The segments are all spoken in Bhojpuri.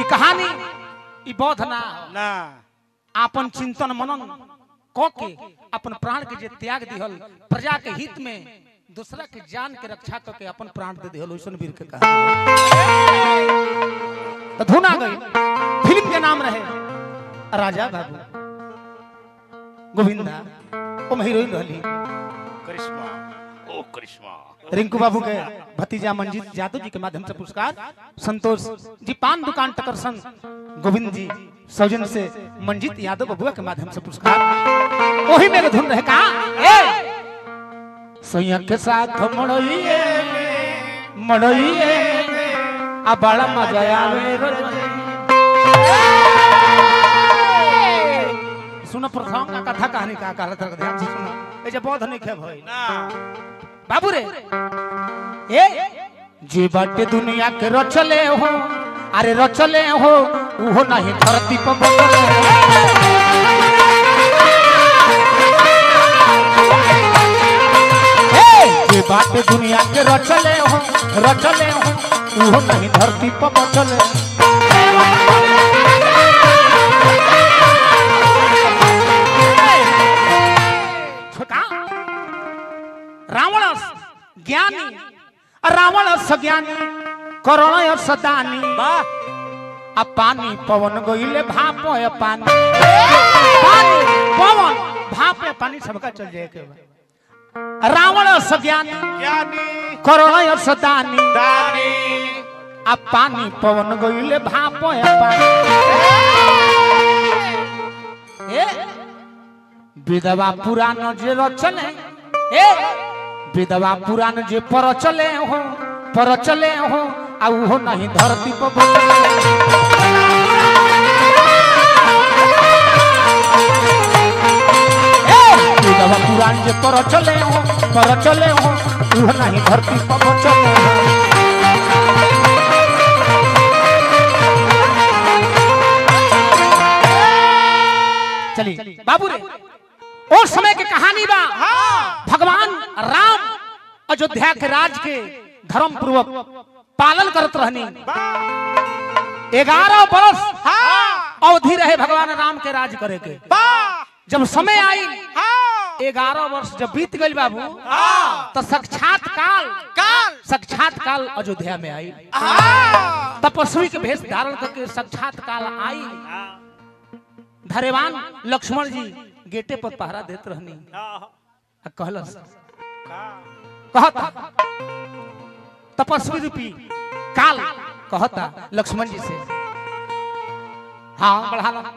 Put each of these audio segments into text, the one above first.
कहानी ई बौद्ध ना हो। ना आपन चिंतन मनन क के अपन प्राण के जे त्याग दिहल प्रजा के हित में दूसरा के जान के रक्षा करके अपन प्राण दे दिहल ओइसन वीर के कहानी तो धुन आ गई फिल्म के नाम रहे राजा बाबू गोविंदा ओम हीरोइन रहली करिश्मा ओ करिश्मा रिंकू बाबू के भतीजा मंजीत यादव जी के माध्यम से पुरस्कार संतोष जी पान दुकान टकरसन गोविंद जी सौजन से मंजीत यादव बबुआ के माध्यम से पुरस्कार वही मेरे धुन रहे कहा ए सैया के साथ मड़इए मड़इए आ बड़ा मजा आवे सुनो प्रथम का कथा कहानी का कहा था ध्यान से सुनो ए जे बौद्ध नहीं खे भई ना बाबू रे ए जे बाटे दुनिया के रचले हो अरे रचले हो उहो नहीं धरती पर बचले ए, जे बाटे दुनिया के रचले हो रचले हो उहो नहीं धरती पर बचले छोटा रावण ज्ञानी रावण ज्ञानी करण सदानी आ पानी पवन गईले भाप है पानी पानी पवन भाप है पानी सबका चल जाए के बा। रावण ज्ञानी ज्ञानी करण सदानी दानी आ पानी पवन गईले भाप है पानी ए विधवा पुराण जे रचले ए विधवा पुराण जे पर चले हो पर चले हो आ उहो नहीं धरती पर बचले ए, विधवा पुराण जे पर चले हो पर चले हो उहो नहीं धरती पर बचले हो चलिए बाबू रे और समय के कहानी बा भगवान राम अयोध्या के राज के धर्म पूर्वक पालन करत रहनी ग्यारह बरस अवधि रहे भगवान राम के राज करे के जब समय आई ग्यारह वर्ष जब बीत गई बाबू तो साक्षात काल काल साक्षात काल अयोध्या में आई तपस्वी के भेष धारण करके साक्षात काल आई धरेवान लक्ष्मण जी गेटे पर पहरा देत रहनी आ कहलस कहता तपस्वी रूपी काल कहता लक्ष्मण जी से हाँ बढ़ा लो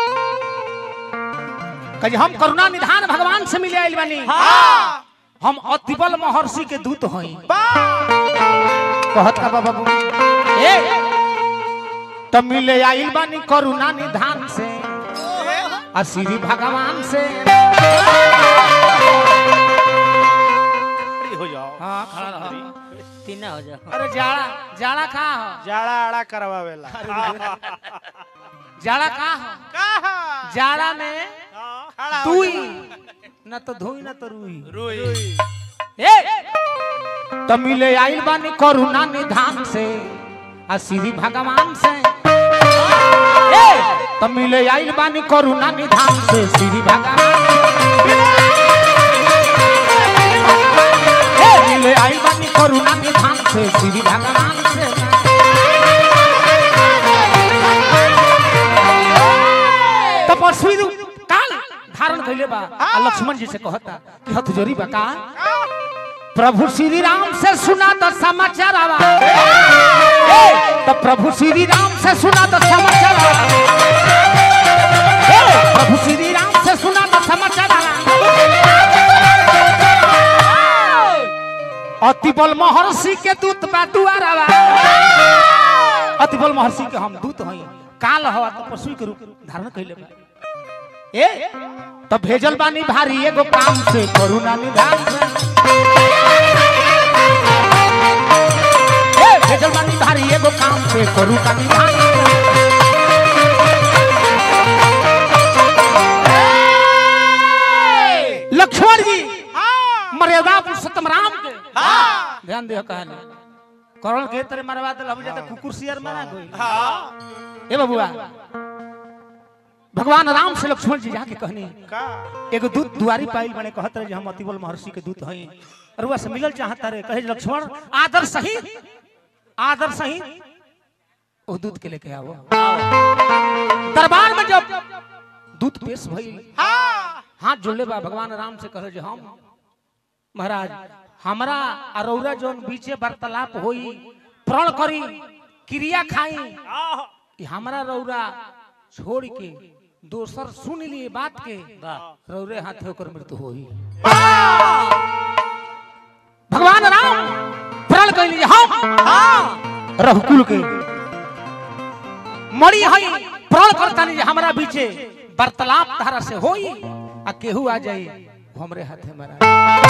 कहे हम करुणा निधान भगवान से मिले आइल बानी हम अतिबल महर्षि के दूत हई कहत का बाबू ए त मिले आइल बानी करुणा निधान से आ श्री भगवान से हो जाओ हाँ खड़ा रहो तीना हो जाओ अरे जाड़ा जाड़ा कहाँ हो जाड़ा आड़ा करवावेला जाड़ा कहाँ हो कहा जाड़ा में खड़ा हो तुई जा। न तो धोई न तो रुई रुई ए तो मिले आइल बानी करुणा निधान से आ श्री भगवान से ए तो मिले आइल बानी करुणा निधान से श्री भगवान ए मिले आइल बानी करुणा निधान से श्री भगवान से तपस्वी रू- काल धारण कैले बा आ लक्ष्मण जी से कहता कि हथ जोरी बा का प्रभु श्री राम से सुना तो समाचार आवा ए, तो प्रभु श्री राम से सुना तो समाचार आवा ए, प्रभु श्री राम से सुना तो समाचार आवा अति बल महर्षि के दूत बा दुआर आवा अति बल महर्षि के हम दूत हई काल हवा तो पशु के रूप धारण कैले बा ए तो भेजल बानी भारी एगो काम से करुणा निधान से ए, भेजल बानी भारी एगो काम से करुणा निधान से। लक्ष्मण जी मर्यादा पुरुषोत्तम राम के ध्यान दियो कहले करण के तरह मरवा दिल हम जाते कुकुर सियर मारा गई ए बबुआ भगवान राम से लक्ष्मण जी जाके कहनी का एगो दूत दुआरी पाइल बने कहत रहे जे हम अतिबल महर्षि के दूत हई रुआ से मिलल चाहता रहे कहे लक्ष्मण आदर सही आदर सही ओ दूत के लेके आओ दरबार में जब दूत पेश भइल हाँ हाथ जोड़ले बा भगवान राम से कहे जे हम महाराज हमरा अरौरा जोन बीचे वार्तालाप होई प्रण करी क्रिया खाई आह, कि हमरा रौरा छोड़ के दोसर सुन लिए बात के रौरे हाथे ओकर मृत्यु होई भगवान राम प्रण कैली जे हम रघुकुल के मरी हई प्रण करतानी जे हमरा बीचे वार्तालाप तारा से होई आ केहू आ जाई हमरे हाथे मरा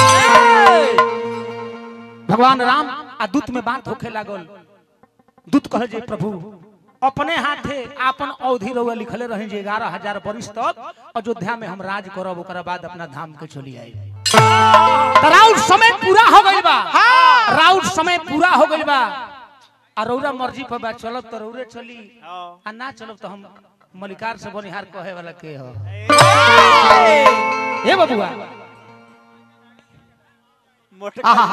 भगवान राम आ दूत में बात होखे लागल दूत कहे जे प्रभु अपने हाथे आपन अवधि रउआ लिखले रहे जे ग्यारह हजार वर्ष तक अयोध्या में हम राज करब ओकरा बाद अपना धाम के चली आई राउर समय पूरा हो गइल बा राउर समय पूरा हो गइल बा आ रौरा मर्जी पर बा चलब तो रौरे चली हाँ। आ ना चलब तो हम मलिकार से बनिहार कहे वाला के हो ए बबुआ मोटे आहा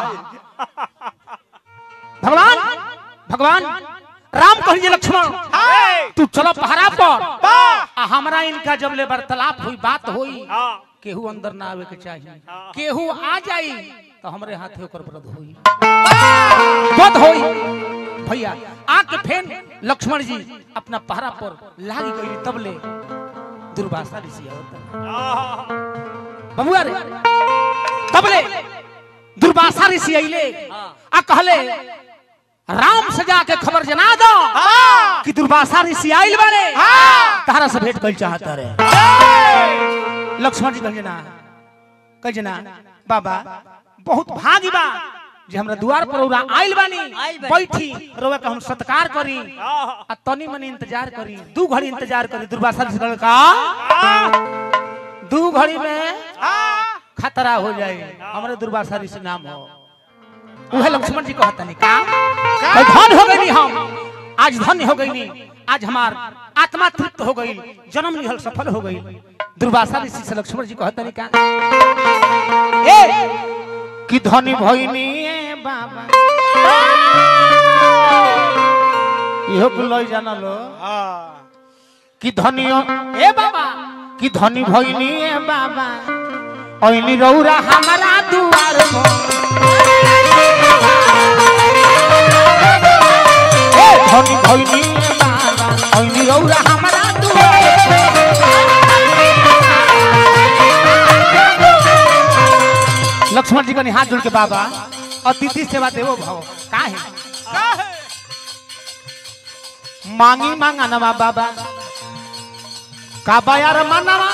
भगवान भगवान राम कहिए लक्ष्मण हाय तू चलो पहरा पर वाह आ हमरा इनका जब ले वार्तालाप हुई बात हुई हाँ केहू अंदर ना आवे के चाहिए हाँ। केहू आ जाई तो हमरे हाथे ओकर व्रत होई व्रत होई भैया आके फेन लक्ष्मण जी अपना पहरा पर लागी गई तब ले दुर्वासा ऋषि आवता आह, बबुआ रे तब ले दुर्वासा ऋषि अइले आ कहले राम से जाके खबर जना दो हाँ कि दुर्वासा ऋषि आइल बारे हाँ तारा से भेंट कइल चाहता रे लक्ष्मण जी कहले ना कह जना बाबा बहुत भागी बा जे हमरा द्वार पर रउरा आइल बानी बैठी रउआ के हम सत्कार करी आह, आ तनी मनी इंतजार करी दू घड़ी इंतजार करी दुर्वासा ऋषि कहले का आह, दू घड़ी में आह, खतरा हो जाए हमारे दुर्वासा ऋषि नाम हो उहे लक्ष्मण जी कहता नहीं का भाई धन हो गई हम आज धन्य हो गई आज हमार आत्मा तृप्त हो गई जन्म लिहल सफल हो गई दुर्वासा ऋषि से लक्ष्मण जी कहता नहीं का ए कि धनी भइनी ए बाबा इहो कुल लई जाना लो हाँ कि धनियो ए बाबा कि धनी भइनी ए बाबा ओइनी रौरा हमारा दुआर मो ए धनी भइनी ए बाबा ओइनी रौरा हमारा दुआर मो। लक्ष्मण जी कनी हाथ जोड़ के बाबा अतिथि सेवा देवो भव काहे का है मांगी मांगा नवा बाबा काबा यार मानवा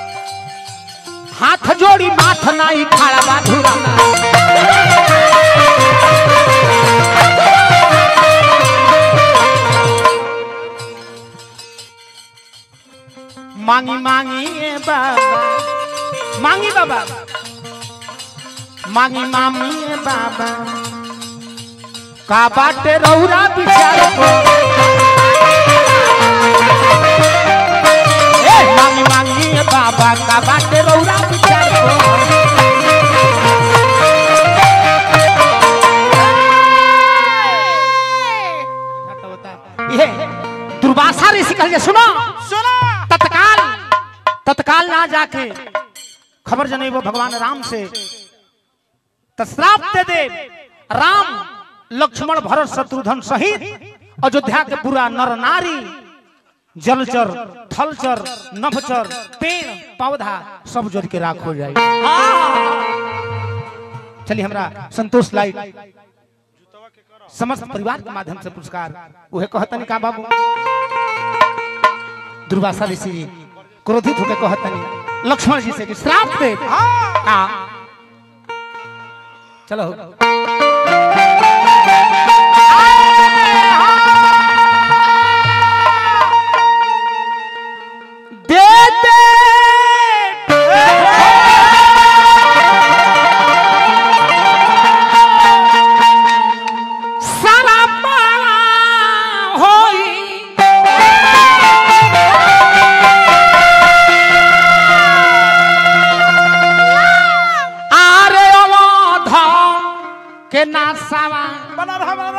हाथ जोड़ी माथ नाई खाड़ा बाधुरा मांगी मांगी ए बाबा मांगी बाबा मांगी मामी ए बाबा का बाटे रौरा बिचार को ए मांगी मांगी ए बाबा का बाटे रौरा बिचार को ये दुर्वासा ऋषि कहले सुनो सुना तत्काल तत्काल ना जाके खबर जनेबो भगवान राम से तश्राप दे दे राम लक्ष्मण भरत शत्रुघ्न सहित अयोध्या के पूरा नर नारी जलचर थलचर नभचर पेड़ पौधा सब जल के राख हो जाए चलिए हमरा संतोष लाई समस्त परिवार के माध्यम से पुरस्कार उहे कहतनी का बाबू दुर्वासा ऋषि जी क्रोधित होकर कहतनी लक्ष्मण जी से कि श्राप दे हाँ चलो दे दे सारा पाला होई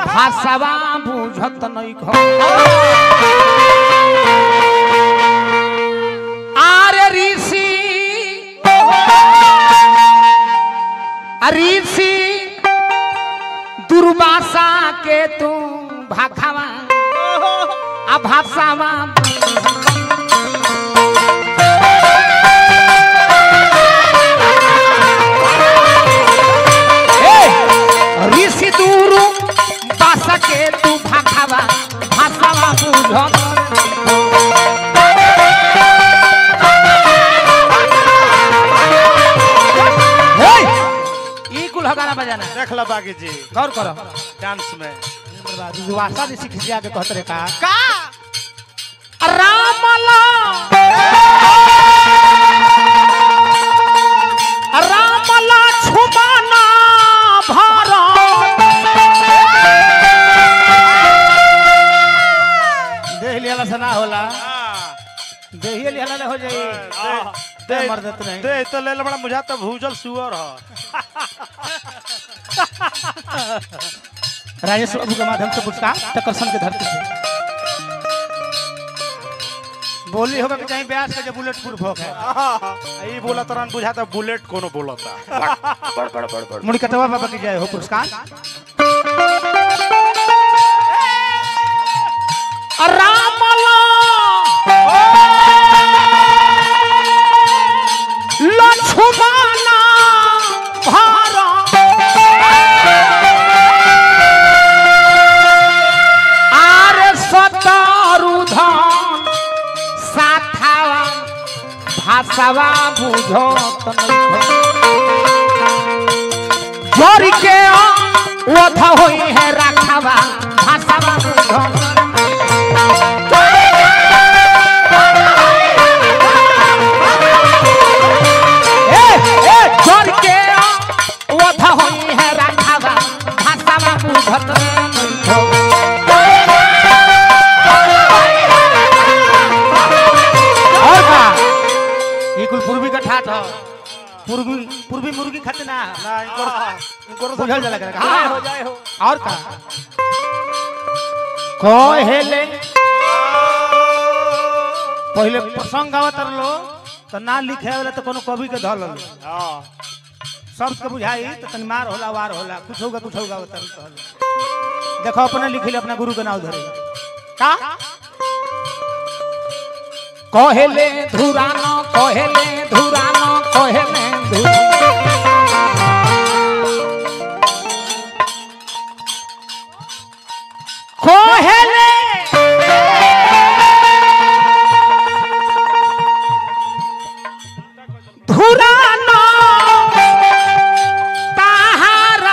भाषावा बुझत नहीं खो आरे ऋषि ऋषि दुर्वासा के तू भाखावा आ भाषावा ए, ऋषि दुरु बासा के तू भाखावा भाषावा बुझत ई कुल हगाना बजाना देख लो बागी जी गौर करो डांस में दुर्वासा ऋषि खिसिया के कहत रे का का रामला रामला छुमाना भारत देह लियाला से ना होला हाँ। देहिए लियाला ले हो जाई हाँ। दे मर देत नहीं दे तो ले लो बड़ा मुझा तो भूजल सुअर ह राजेश बाबू के माध्यम से पुरस्कार टकरसन के धरती से बोली होगा कि चाहे ब्यास का जो बुलेट प्रूफ हो गया ई बोला तरन बुझा तो बुलेट कोनो बोलता बड़ बड़ बड़ बड़ मुड़िकटवा बाबा की जय हो पुरस्कार रामला लक्ष्मणा भारत आरे सतरुधन साथावा भाषावा बुझत नहीं जोरी के ओथ होई है राखावा भाषावा बुझत ए ए जोरी के ओथ होई है राखावा भाषावा बुझत नहीं और का ये कुल पूर्वी का ठाठ हो पूर्वी पूर्वी मुर्गी खाते ना ना इनकर इनकर बुझल जाला करेगा हाँ, हो हाँ जाए हो और का कहेले पहले प्रसंग गावत रहो तो ना लिखे वाला तो कोनो कवि के धल लो हां शब्द के बुझाई तो तनी मार होला वार होला कुछ होगा कुछ होगा उतर कहल देखो अपने लिखिले अपना गुरु के नाम धरे का कहेले धुरानो कहेले धुरानो कहेले धुरानो कहेले धुरानो ताहारा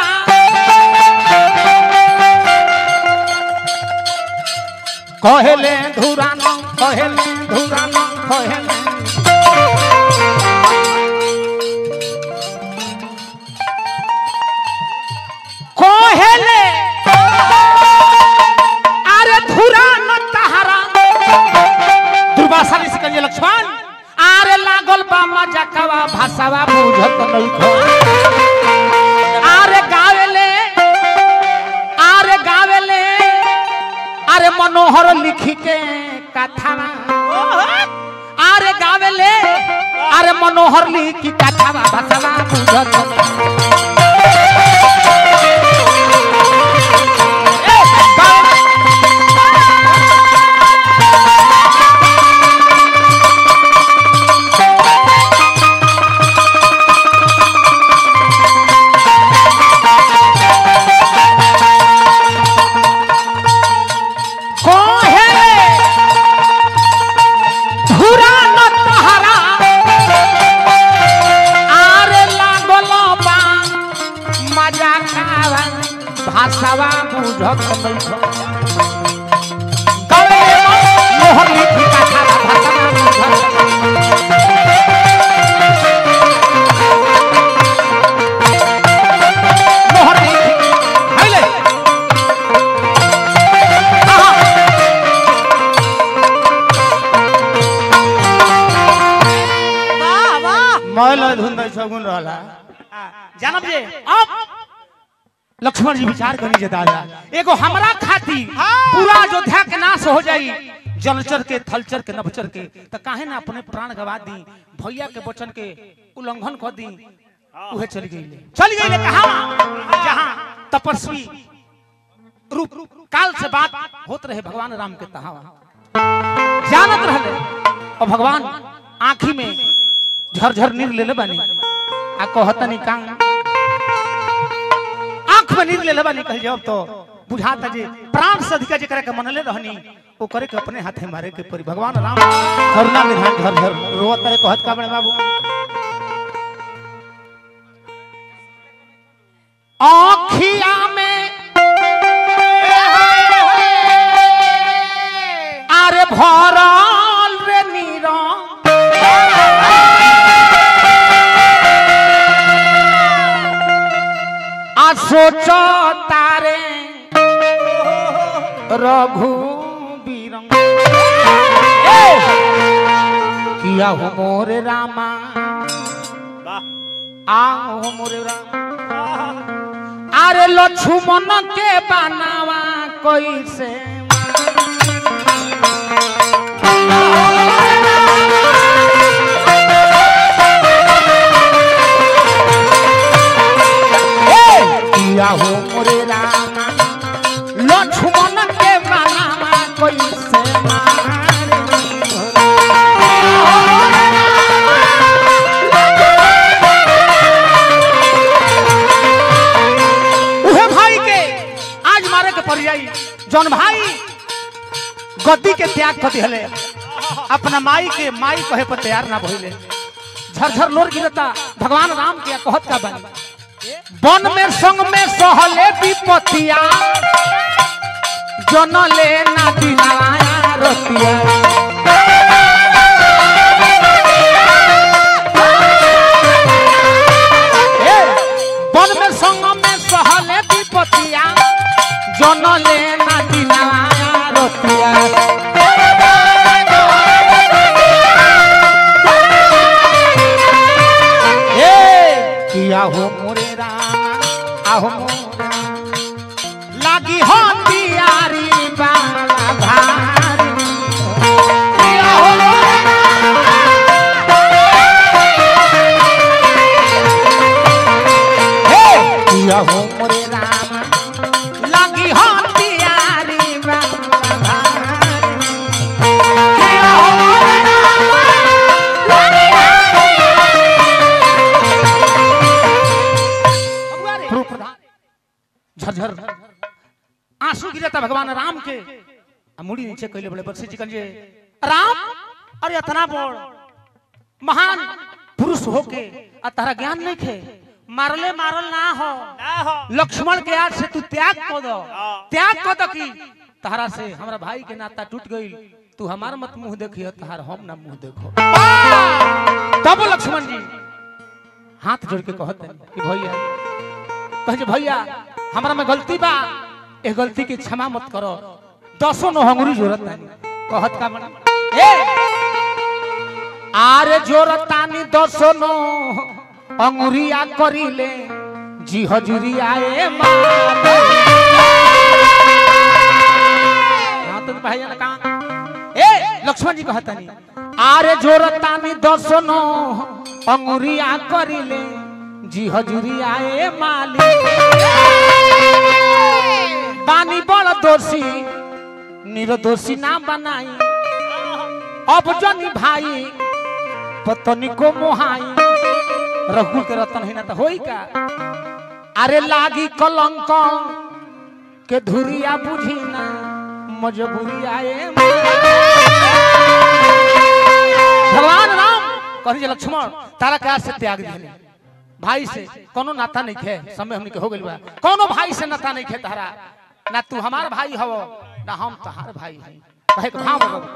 कहेले धुरानो कहेले धुरानो कहेले कहेले अरे धुरानो ताहारा दुर्वासा ऋषि कहिए लक्ष्मण आरे लागल बा मजा कवा भाषावा बुझत नहीं खो आरे गावेले आरे गावेले अरे मनोहर लिखी के कथा अरे गावेले अरे मनोहर लिखी कथा भाषावा बुझत ए, गावे- कहे धुरा न तहरा आरे लागल बा मजा खावा भाषावा बुझत नहीं गले मोहर लिखी कथा भाषावा बुझत मोहर लिखी हैले आहा वाह वाह मैल धुन सगुन रहला जानब जे अब लक्ष्मण जी विचार करी जे दादा एगो हमरा खाती पूरा अयोध्या के नाश हो जाई जलचर के थलचर के नभचर के त काहे ना अपने प्राण गवा दी भैया के वचन के उल्लंघन कर दी उहे चली गई चली गई कहा जहां तपस्वी रूप काल से बात होत रहे भगवान राम के तहा जानत रहले और भगवान आंखी में झरझर नीर लेले बानी आ कहतनी का आंख में नीर लेले बानी कह जब तो बुझाता जे प्राण से अधिका जेकरा के मनले रहनी ओ करे के अपने हाथे मारे के परी भगवान राम करुणा निधान झरझर रोवत रहे कहत का बड़े बाबू आँखिया में আরে ভরল রে নির আসোচ তারে রঘু বীরং কিয়া হো মোরে রামা আও হো মোরে রামা আরে লক্ষ্মণ কে বানাवा কইছে किया हो मोरे रामा लक्ष्मण के बनावा कैसे उहे भाई के आज मारे के पड़ जाई जौन भाई गद्दी के त्याग कर दिहले अपना माई के माई कहे पर तैयार ना भइले झरझर लोर गिरता भगवान राम के कहत का बनी वन में संग में सहले विपतिया जन ले ना दिनाया रतिया ए, वन में संग में सहले विपतिया जन ले ना दिनाया रतिया ए किया हो मोरे रामा आहो मोरे रामा। लागी हो तियारी बाला भारी किया हो मोरे रामा। हे किया हो मोरे रामा लागी हो तियारी बाला भारी किया हो मोरे प्रभु प्रधान झरझर आंसू गिरता भगवान राम के आ मुड़ी नीचे कहले बड़े बरसे जी जे राम अरे इतना बड़ महान पुरुष होके आ तारा ज्ञान नहीं खे मारले मारल ना हो लक्ष्मण के याद से तू त्याग कर दो त्याग कर दो कि तारा से हमरा भाई के नाता टूट गई तू हमार मत मुंह देखियो तार हम ना मुंह देखो तब लक्ष्मण जी हाथ जोड़ के कहत हैं कि भैया कहे जे भैया हमरा में गलती बा ए गलती की क्षमा मत करो दसो नो हंगुरी जोरत तानी कहत का बड़ा ए आरे जोरत तानी दसो नो अंगुरिया करिले जी हजूरिया ए माता हां तो भैया ने कहा ए लक्ष्मण जी कहत तानी आरे जोरत तानी दसो नो अंगुरिया करिले जी हजूरिया ए माली बानी बड़ दोषी निर्दोषी ना बनाई अब जनी भाई पतनी को मोहाई रघु के रतन है ना तो होई का अरे लागी कलंक के धुरिया बुझी ना मजबूरी आए भगवान राम कही जे लक्ष्मण तारा का से त्याग दिले भाई से कोनो नाता नहीं खे समय हमनी के हो गइल बा कोनो भाई से नाता नहीं खे तारा ना तू हमार भाई हवो ना हम तहार भाई हई कहे के भाव बगो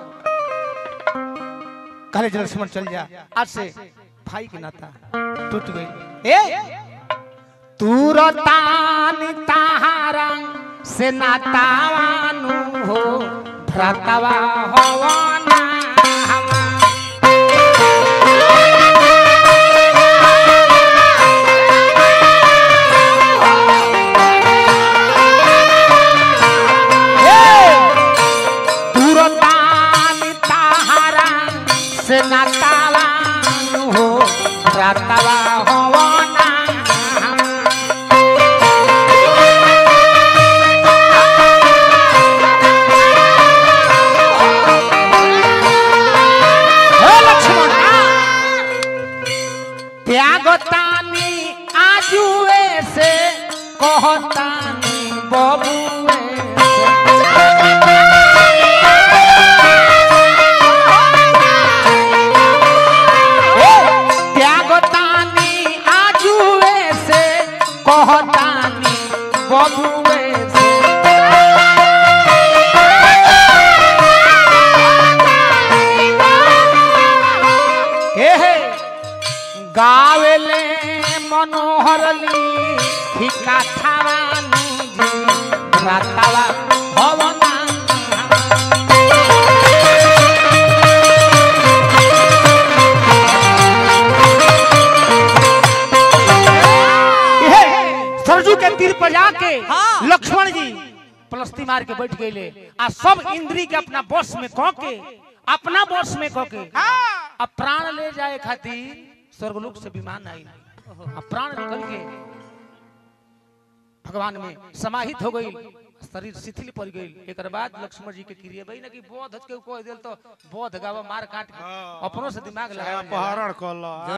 कहे जे लक्ष्मण चल जा आज से भाई के नाता टूट गई ए तू रतानी ताहारा से नातावानु हो भ्रातावा होवाना हमा से नातावा हो रातावा हो ना हे लक्ष्मण त्यागतानी आजुए से कहतानी बबुए से। ए, त्यागतानी आजुए से कहतानी बबुए से हे हे गावेले मनोहरली ठिका थावानी जी रातावा भवना हे, सरजू के तीर पर जाके हाँ। लक्ष्मण जी पलस्ती मार के बैठ गए आ सब इंद्री के अपना बस में कह के अपना बस में कह के अब प्राण ले जाए खातिर स्वर्गलोक से विमान आई अब प्राण निकल के भगवान में समाहित हो गई शरीर शिथिल पड़ गई एक बाद लक्ष्मण जी के क्रिया भाई ना कि बोध के कह दिल तो बोध गावा मार काट के अपनों से दिमाग लगा अपहरण कल